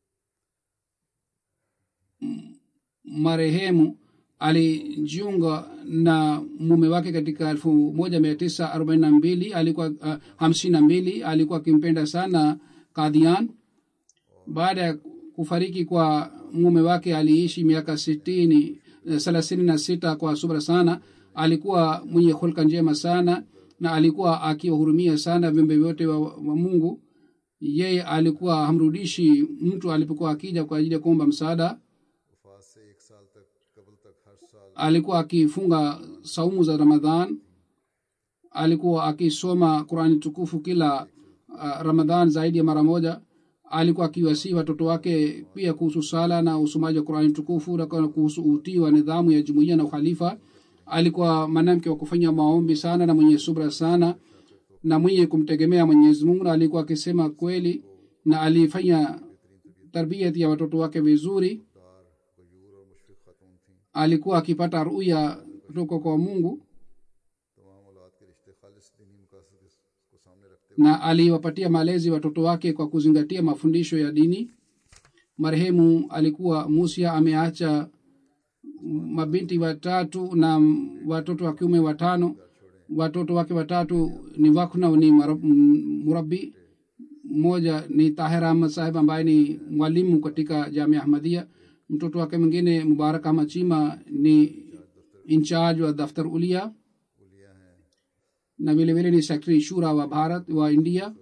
m- marehemu alijiunga na mume wake katika elfu moja mia tisa arobaini na mbili alikuwa uh, hamsini na mbili alikuwa akimpenda sana kadhian baada ya kufariki kwa mume wake aliishi miaka sitini thelathini na sita kwa subra sana alikuwa mwenye hulka njema sana na alikuwa akiwahurumia sana viumbe vyote wa, wa mungu yeye alikuwa hamrudishi mtu alipokuwa akija kwa ajili ya kuomba msaada वफात से एक साल तक कबल तक हर साल alikuwa akifunga saumu za ramadhan alikuwa akisoma qurani tukufu kila uh, ramadhan zaidi ya mara moja alikuwa akiwasii watoto wake pia kuhusu sala na usomaji wa qurani tukufu na kwa- kuhusu utii wa nidhamu ya jumuiya na ukhalifa alikuwa mwanamke wa kufanya maombi sana na mwenye subra sana na mwenye kumtegemea mwenyezi mungu na alikuwa akisema kweli na alifanya tarbiyat ya watoto wake vizuri Gayur और मुशफिक खातून थीं alikuwa akipata ruya kutoka kwa mungu तमाम औलाद के रिश्ते खालिस दीनी मकासद को सामने रखते na aliwapatia malezi watoto wake kwa kuzingatia mafundisho ya dini marehemu alikuwa musia ameacha mabinti watatu na watoto wa kiume watano watoto wake watatu ni wakna ni marab- m- murabi mmoja ni tahir ahmad saheb ambaye ni mwalimu katika jamia ahmadia mtoto wake mwingine mubarak ahmad chima ni incharge wa daftar ulia उलिया हैं na vile vile ni sekretari shura wa bharat wa india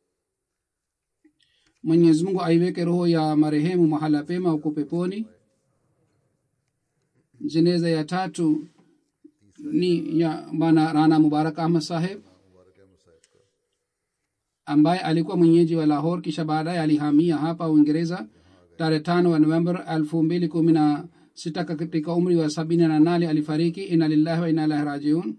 mwenyezi mungu aiweke roho ya marehemu mahala pema huko peponi jeneza ya tatu ni ya bana rana mubarak ahmad saheb मुबारक अहमद साहब का ambaye alikuwa mwenyeji wa lahor kisha baadaye alihamia hapa uingereza tarehe tano wa november elfu mbili kumi na sita katika umri wa sabini na nane alifariki ina lillahi wa ina ilahi rajiun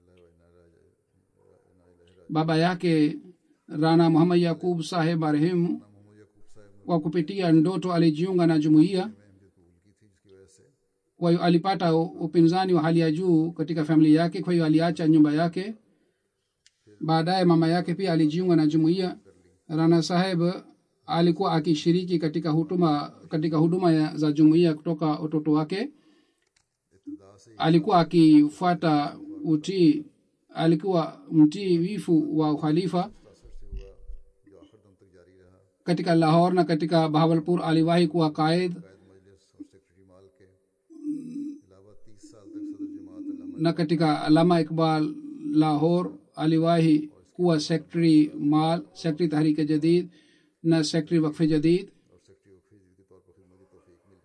baba yake rana muhammad yakub saheb marehemu Mohammad यकूब साहब kwa kupitia ndoto alijiunga na jumuiya ने अहमियत कबूल की थी जिसकी वजह से kwa hiyo alipata u- upinzani wa hali ya juu katika familia yake kwa hiyo aliacha nyumba yake baadaye mama yake pia alijiunga na jumuiya rana saheb alikuwa akishiriki katika huduma katika huduma ya, za jumuiya kutoka utoto wake इब्तदा से alikuwa akifuata utii alikuwa mtii wifu wa ukhalifa मुतासर से हुआ जो आखिर दम तक जारी रहा katika lahor na katika bahawalpur aliwahi kuwa कायद कायद मजलिस और सेक्रेटरी माल के अलावा तीस साल तक सदर जमात अल्लामा na katika alama iqbal lahore aliwahi kuwa sekretari mal sekretari tahrike jadid na sekretari wakfe jadid और सेक्रेटरी ऑफ फिजिक के तौर पर खिदमत की तौफीक मिली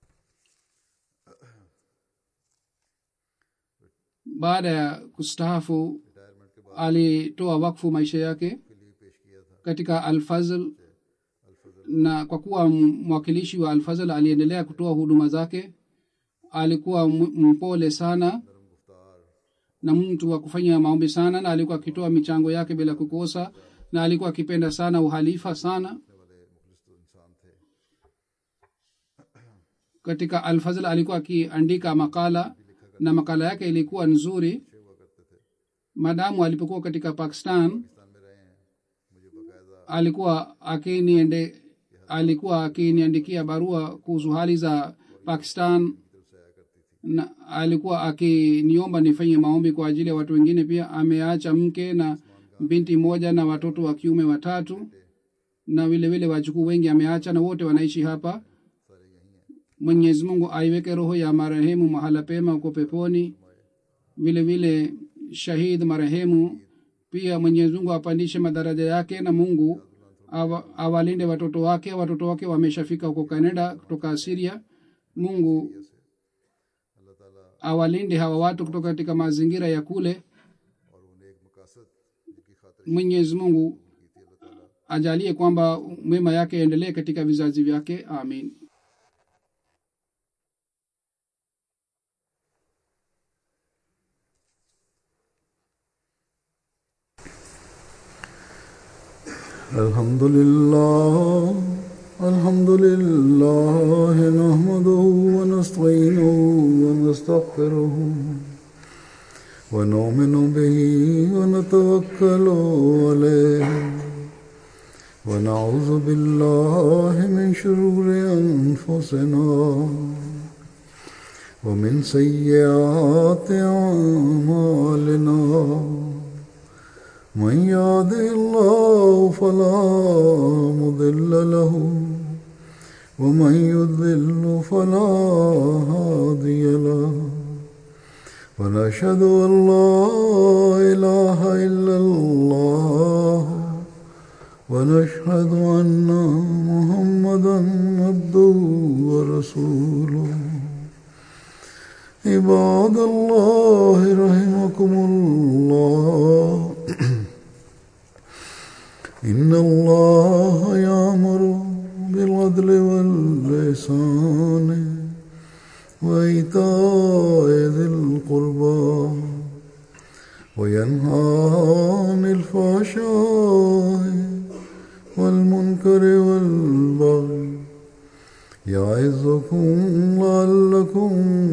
baada ya kustaafu रिटायरमेंट के बाद alitoa wakfu maisha yake के लिए पेश किया था katika alfazl अल्फजल na kwa kuwa m- mwakilishi wa alfazl aliendelea kutoa huduma zake alikuwa m- mpole sana नरम गुफ्तार na mtu wa kufanya maombi sana na alikuwa akitoa michango yake bila kukosa na alikuwa akipenda sana uhalifa sana करने वाले मुखलिस तो इंसान थे katika alfazl alikuwa akiandika makala na makala yake ilikuwa nzuri अच्छे हुआ करते थे madamu alipokuwa katika pakistan Pakistan में रहे हैं मुझे बाकायदा alikuwa akiniende alikuwa akiniandikia barua kuhusu hali za pakistan की तरफ से आया करती थी na alikuwa akiniomba nifanye maombi kwa ajili ya watu wengine pia ameacha mke na binti moja na watoto wa kiume watatu na vile vile wajukuu wengi ameacha na wote wanaishi hapa सारे यही हैं mwenyezi mungu aiweke roho ya marehemu mahala pema huko peponi vile vile shahid marehemu pia mwenyezi mungu apandishe madaraja yake na mungu awa, awalinde watoto wake watoto wake wameshafika huko canada kutoka siria mungu अल्लाह ताला awalinde hawa watu kutoka katika mazingira ya kule और उन्हें एक मकासद जिनकी खातिर mwenyezi mungu की थी अल्लाह ताला ajalie kwamba mema yake endelee katika vizazi vyake amin الحمد لله الحمد لله نحمده ونستعينه ونستغفره ونؤمن به ونتوكل عليه ونعوذ بالله من شرور أنفسنا ومن سيئات أعمالنا من يهده الله فلا مضل له ومن يضلل فلا هادي له ونشهد ان لا اله الا الله ونشهد ان محمدا عبده ورسوله عباد الله رحمكم الله إن الله يأمر بالعدل واللسان وإيتاء ذي القربى وينهى عن الفحشاء والمنكر والبغي يعظكم لعلكم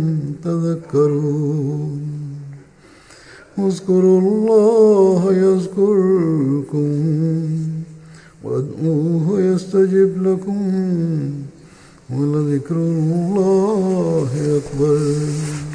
تذكرون اذكروا الله يذكركم وادعوه يستجب لكم ولذكر الله أكبر